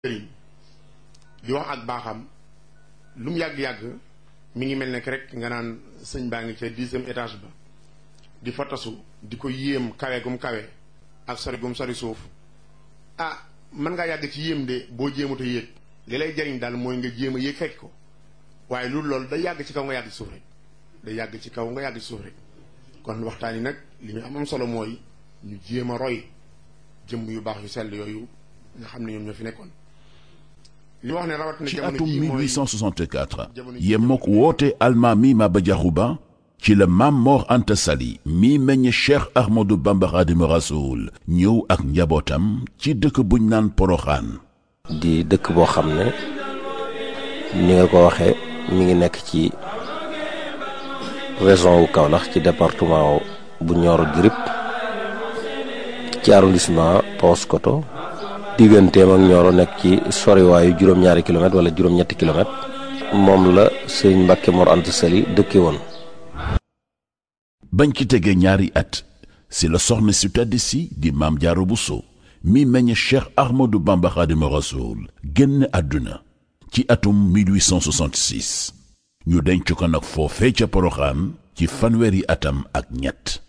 sëriñ di wax ak baaxam lu mu yàgg-yàgg mi ngi mel ne rek nga naan sëñ baa ngi ca dixième étage ba di fa tasu di ko yéem kawe gum kawe ak sori gum sori suuf ah mën ngaa yàgg ci yéem de boo jéemut a yéeg li lay jariñ daal mooy nga jéem a yéeg fekk ko waaye loolu loolu day yàgg ci kaw nga yàgg ci suuf rek day yàgg ci kaw nga yàgg ci suuf rek kon waxtaan yi nag li ñu am am solo mooy ñu jéem a roy jëmm yu baax yu sell yooyu nga xam ne ñoom ñoo fi nekkoon li wax ne rawatina ci jamono atum jii mooy 1864 yemmook woote almaami Maba Jaxu Ba ci la Maam Mor Anta Sali mi meññ Cheikh Ahmadou Bamba Xaadimu Rasuul ñëw ak njabootam ci dëkk buñ naan Poroxaan di dëkk boo xam ne ni nga ko waxee mi ngi nekk ci région wu Kaolack ci département bu Nioro du Rip ci arrondissement Paoskoto digganteem ak Nioro nekk ci soriwaayu juróom-ñaari kilomètre wala juróom-ñetti kilomètre moom la sëriñ Mbàkke Mor Anta Sali dëkke woon bañ ci tegee ñaari at si la soxna si tedd si di Maam Jaara Buso mi meññ Cheikh Ahmadou Bamba Xaadimu Rasuul génn àdduna ci atum 1866 ñu denc ko nag foofee ca Poroxaan ci fanweeri atam ak ñett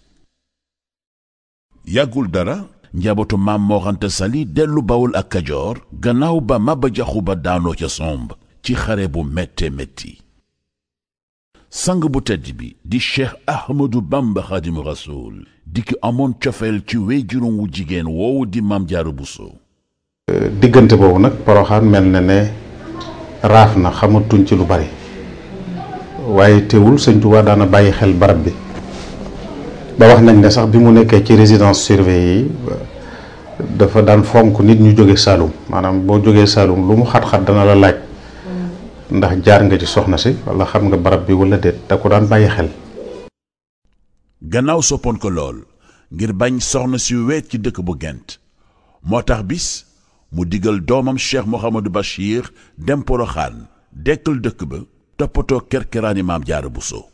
yàggul dara njabootu Maam Mor Anta Sali dellu Bawol ak Kajoor gannaaw ba Maba Jaxu Ba daanoo ca somb ci xare bu métte métti sang bu tedd bi di cheikh ahmadu bamba xaadimu rasuul di ki amoon cofeel ci wéy juróom wu jigéen woowu di maam jaaru buso diggante boobu nag poroxaan mel na ne raaf na xamatuñ ci lu bari waaye teewul sëñ Tuubaa daana bàyyi xel barab bi ba wax nañ ne sax bi mu nekkee ci résidence surveillée yi dafa daan fonk nit ñu jóge Saalum maanaam boo jógee Saalum lu mu xat-xat dana la laaj ndax jaar nga ci soxna si wala xam nga barab bi wala déet da ko daan bàyyi xel gannaaw soppoon ko lool ngir bañ soxna si weet ci dëkk bu gent moo tax bis mu digal doomam cheikh mohamadou bachir dem poroxaan dekkal dëkk ba toppatoo kerkeraani maam jaara buso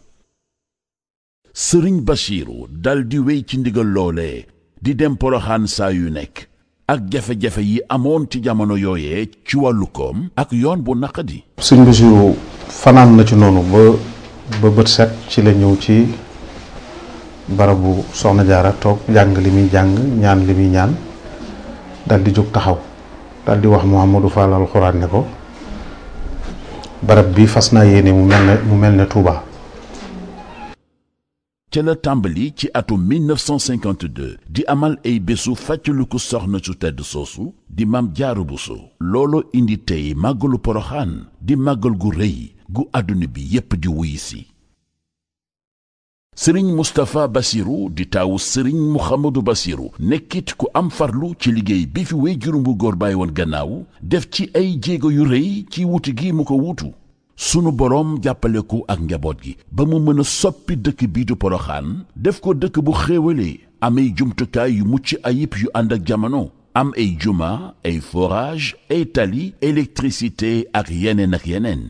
sëriñ bachiru dal di wéy ci ndigal loolee di dem poroxaan saa yu nekk ak jafe-jafe yi amoon ci jamono yooyee ci wàllu koom ak yoon bu naqadi sëñ Basiru fanaan na ci noonu ba ba bët set ci la ñëw ci barabu soxna jaara toog jàng li muy jàng ñaan li muy ñaan dal di jóg taxaw dal di wax Mouhamadou Fall alxuraan ne ko barab bi fas naa yéene mu mel ne mu mel ne Touba. ca la tàmbali ci atum 1952 di amal ay bésu fàccaliku soxna su tedd soosu di maam jaaru buso loolo indi tey màggalu poroxaan di màggal gu rëy gu àdduna bi yépp di wuy si sëriñ mustapha basiru di taawu sëriñ muhammadu basiru nekkit ku am farlu ci liggéey bi fi wéy juróom bu góor bàyyi woon gannaaw def ci ay jéego yu rëy ci wuti gi mu ko wuutu sunu boroom jàppale ko ak njaboot gi ba mu mën a soppi dëkk bii du poroxaan def ko dëkk bu xéewalee amay jumtukaay yu mucc ayib yu ànd ak jamono am ay juma ay forage ay tali électricité ak yeneen ak yeneen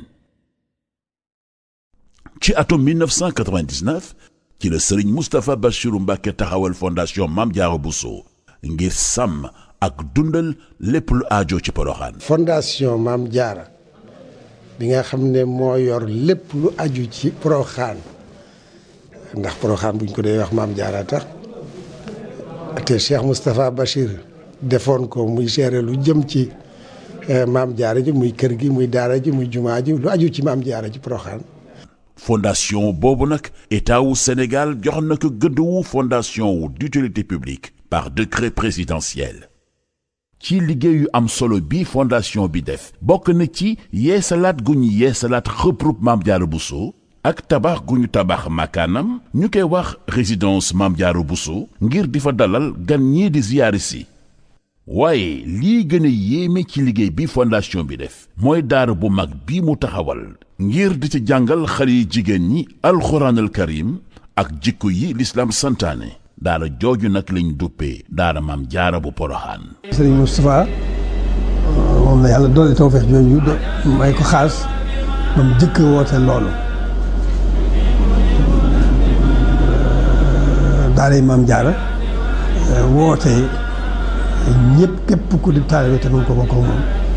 ci atum 1999 ci la sëriñ Moustapha Bachiru Mbàkke taxawal fondation Mame Diarra Bousso ngir sàmm ak dundal lépp lu aajo ci poroxaan fondation Mame Diarra bi nga xam ne moo yor lépp lu aju ci Porokhane ndax Porokhane buñ ko dee wax Mame Diarra tax te Cheikh Moustapha Bachir defoon ko muy gérer lu jëm ci Mame Diarra ji muy kër gi muy daara ji muy jumaa ji lu aju ci Mame Diarra ci Porokhane fondation boobu nag état wu Sénégal jox na ko gëdd wu fondation wu d'utilité publique par décret présidentiel ci liggéey yu am solo bi fondation bi def bokk na ci yeesalaat gu ñu yeesalaat xëprub Maam Jaara Buso ak tabax gu ñu tabax makaanam ñu koy wax résidence Maam Jaara Buso ngir di fa dalal gan ñii di ziyaari si waaye lii gën a yéeme ci liggéey bi fondation bi def mooy daara bu mag bi mu taxawal ngir di ci jàngal xale yi jigéen ñi alxuraanal karim ak jikko yi lislaam santaane daara jooju nag lañ duppee daara maam jaara bu poroxaan sëriñ Moustapha moom la yàlla doole tawfeex jooju may ko xaas ba mu jëkk woote loolu daara maam jaara woote ñëpp képp ku di taalibe te mën ko bokk moom